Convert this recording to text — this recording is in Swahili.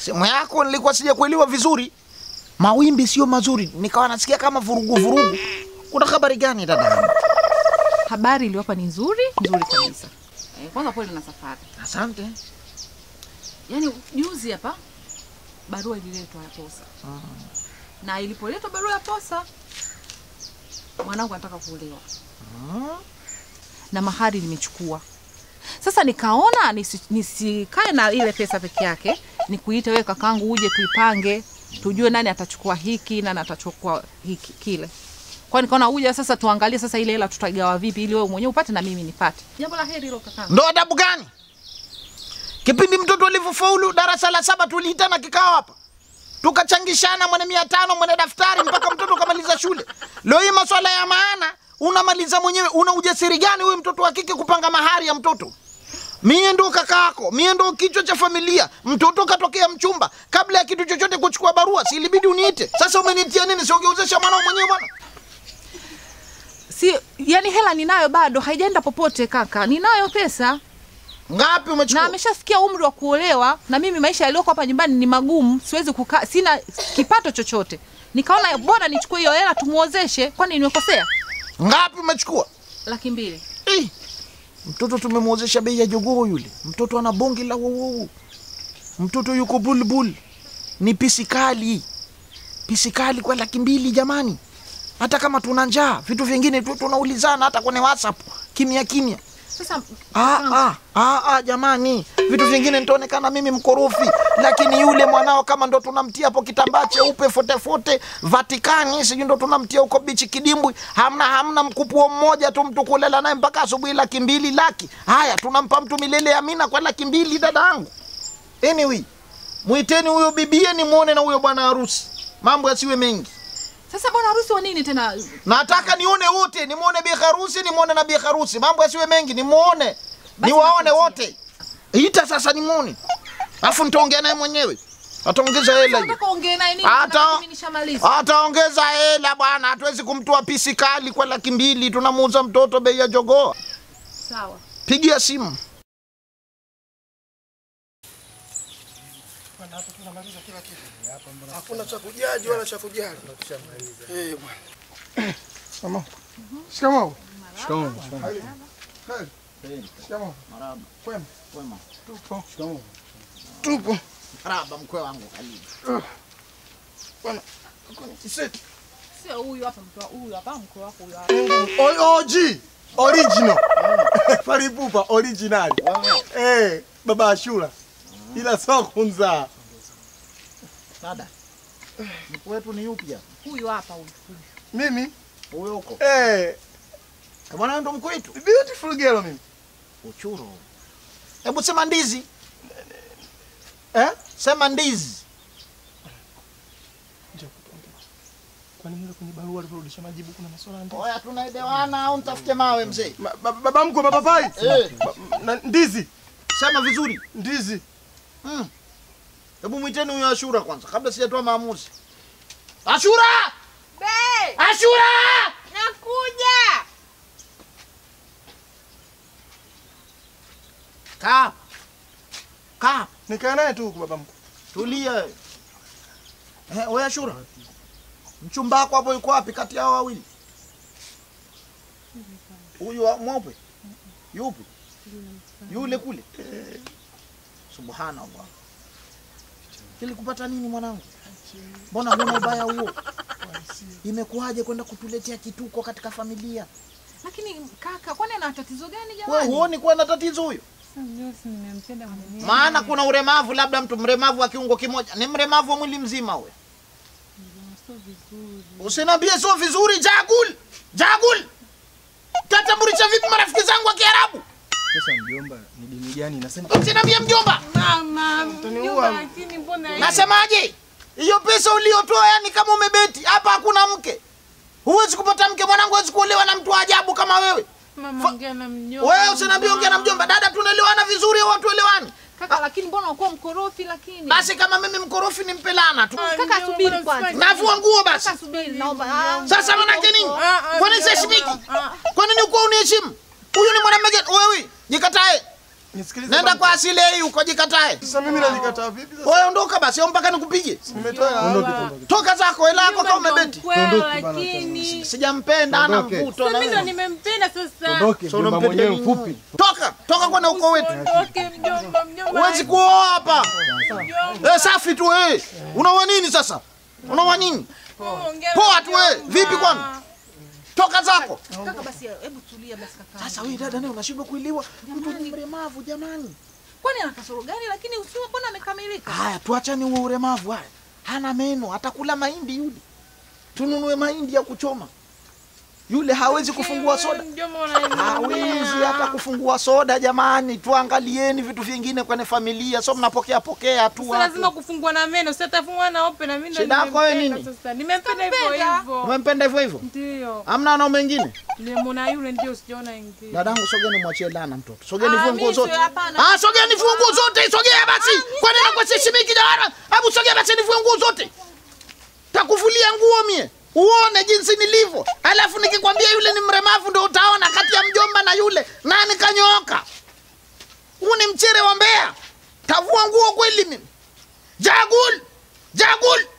Sehemu yako nilikuwa sijakuelewa vizuri. Mawimbi sio mazuri, nikawa nasikia kama vurugu vurugu. Kuna habari gani dada? Habari iliyowapa ni nzuri nzuri kabisa. Eh, kwanza pole na safari. Asante. Yaani juzi hapa barua ililetwa ya posa. Na ilipoletwa barua ya posa mwanangu anataka kuolewa. Na mahari nimechukua. Sasa nikaona nisi- nisikae na ile pesa peke yake, nikuite wewe kakangu uje tuipange, tujue nani atachukua hiki, nani atachukua hiki kile. Kwa hiyo nikaona uje sasa tuangalie sasa ile hela tutaigawa vipi ili wewe mwenyewe upate na mimi nipate. Jambo la heri hilo kakangu. Ndo adabu gani? Kipindi mtoto alivyofaulu darasa la saba tuliitana kikao hapa, tukachangishana mwenye mia tano mwenye daftari mpaka mtoto kamaliza shule. Leo hii maswala ya maana unamaliza mwenyewe. Una ujasiri gani wewe mtoto wa kike kupanga mahari ya mtoto? Mie ndo kaka yako, mie ndo kichwa cha familia. Mtoto katokea mchumba, kabla ya kitu chochote kuchukua barua, si ilibidi uniite? Sasa umenitia nini? Siongeuzesha mwanao mwenyewe bwana. Si yani hela ninayo bado haijaenda popote kaka. Ninayo pesa Ngapi na umechukua? ameshafikia umri wa kuolewa na mimi maisha yaliyoko hapa nyumbani ni magumu, siwezi kukaa, sina kipato chochote. Nikaona bora nichukue hiyo hela tumuozeshe, kwani nimekosea? Ngapi umechukua? Laki mbili. Eh, mtoto tumemwozesha bei ya jogoo yule. Mtoto ana bonge la wowowo. Mtoto yuko bulbul, ni pisi kali, pisi kali kwa laki mbili jamani. Hata kama tuna njaa, vitu vingine tu tunaulizana hata kwenye WhatsApp kimya kimya. Sasa Ah, ah, ah, ah, jamani, vitu vingine nitaonekana mimi mkorofi, lakini yule mwanao kama ndo tunamtia hapo kitambaa cheupe fotefote Vatikani, sijui ndo tunamtia huko bichi kidimbwi, hamna hamna mkupuo mmoja tu mtu kulela naye mpaka asubuhi, laki mbili laki. Haya, tunampa mtu milele amina kwa laki mbili, dada yangu. Anyway, mwiteni huyo bibie nimwone na huyo bwana harusi, mambo yasiwe mengi. sasa bwana harusi wa nini tena? Nataka nione wote, nimwone bi harusi, nimwone na bi harusi, mambo yasiwe mengi, nimwone, niwaone wote. Ita sasa nimwone, alafu nitaongea naye mwenyewe, ataongeza hela hiyo, Nataka ongee naye nini? Hata- Hata mimi nishamaliza. ataongeza hela bwana. Hatuwezi kumtoa pisi kali kwa laki mbili, tunamuuza mtoto bei ya jogoo. Sawa. Pigia simu. Hakuna cha kujaji wala cha kujali. Eh, bwana. Shikamoo. Shikamoo. Shikamoo. Hali. Shikamoo. Kwema. Tupo. Tupo. Maraba mkwe wangu karibu. Bwana. Hakuna kiseti. Sio huyu hapa mtu wa- huyu hapa mkwe wako huyu hapa. O- OG original Faripupa original eh, baba Ashura ila sio kunzaa. Dada, mkwe wetu ni yupi hapa? Huyu hapa huyu. huyu. Mimi Huyo huko. eh, Bwana ndo mkwe wetu. beautiful girl mimi Uchuro. Hebu sema ndizi. eh? Sema ndizi. Kwani mle kwenye barua alivyorudisha majibu kuna maswala ya ndani? Oya, tunaelewana au nitafute mawe mzee? Ma- ba- Baba mkwe baba pai Eh. Ba- na ndizi Sema vizuri. ndizi Mm. Hebu mwiteni huyo Ashura kwanza kabla sijatoa maamuzi. Ashura! Be, Ashura! nakuja. Kaa. Kaa. nikaa naye tu huku baba mkwe. Tulia. Eh, wewe Ashura. Mchumba wako hapo yuko wapi kati yao wawili? Huyu wa- mweupe? Yupi? Yule kule. Subhanallah. Ili kupata nini mwanangu? Mbona huna ubaya huo? Imekuwaje kwenda kutuletea kituko katika familia? Lakini kaka, kwani ana tatizo gani Wewe jamani? huoni kuwa na tatizo huyo? Maana kuna ulemavu, labda mtu mlemavu wa kiungo kimoja, ni mlemavu wa mwili mzima huyo. Usiniambie sio vizuri, Jagul. Jagul. Tatambulisha vipi marafiki zangu wa Kiarabu? Sasa mjomba ni dini gani nasema Usiniambie mjomba. utaniua Nasemaje? Hiyo pesa uliotoa yani kama umebeti, hapa hakuna mke. Huwezi kupata mke mwanangu, huwezi kuolewa na mtu wa ajabu kama wewe. Mama ongea na mjomba. Wewe usiniambie ongea na mjomba. Dada, tunaelewana vizuri au hatuelewani? Kaka, lakini mbona unakuwa mkorofi lakini? Basi kama mimi mkorofi ni mpelana tu. Kaka subiri kwanza. Navua nguo basi. Kaka subiri naomba. Ah, Sasa manake nini? Ah, ah, Kwani mjomba. siheshimiki? Ah. Kwa nini ukuwa uniheshimu? Huyu ni mwanamume gani? Wewe jikatae. Nisikilize. Nenda baba kwa asili hii ukojikatae. mkuu. Sasa mimi nalikataa vipi sasa? Wewe ondoka basi, au mpaka nikupige. Nimetoa hela. Ondoke, hapa. ondoke. Toka zako, hela yako kama umebeti. Ondoke bana, lakini Sijampenda, ana Ondoke. mvuto na mimi ndo wewe. nimempenda sasa. Ondoke, So mjomba unampenda mwenyewe nini? mfupi. Toka, toka kwenda uko wetu. Ondoke mjomba, mjomba. Huwezi kuoa hapa. Mjomba, Eh, safi tu wewe. Unaoa nini sasa? Unaoa nini? ongea Poa na tu wewe. mjomba. Vipi kwani? Toka zako. Kaka basi hebu tulia basi kaka. Sasa wewe dada naye unashindwa kuelewa. Mtu ni mlemavu jamani. Kwani ana kasoro gani lakini usiwe mbona amekamilika? Haya, tuachane huo ulemavu haya. Hana meno, atakula mahindi yule. Tununue mahindi ya kuchoma. Yule hawezi kufungua soda. Mjomba unaniambia. Hawezi hata kufungua soda jamani. Tuangalieni vitu vingine kwenye familia. So mnapokea pokea tu Sasa lazima watu. kufungua na meno, si atafungua na open na mimi ndo Shida yako wewe nimempenda nini? Sasa nimempenda hivyo Kampenda. hivyo. Umempenda hivyo hivyo? Ndio. Hamna wanaume wengine? Nimemuona yule ndio sijaona ingine. Dadangu, sogeni mwachie lana mtoto. Sogeni Ah, vua mimi nguo zote. sio, hapana. Ah, sogeni vua nguo zote. Sogea basi. Kwani nakuwa sishimiki jamani? Hebu sogea basi nivue nguo zote. Takuvulia nguo mie. Uone jinsi nilivyo. Alafu nikikwambia yule ni mremavu ndio utaona kati ya mjomba na yule nani kanyooka. Huu ni mchere wa Mbeya. Tavua nguo kweli mimi. Jagul. Jagul.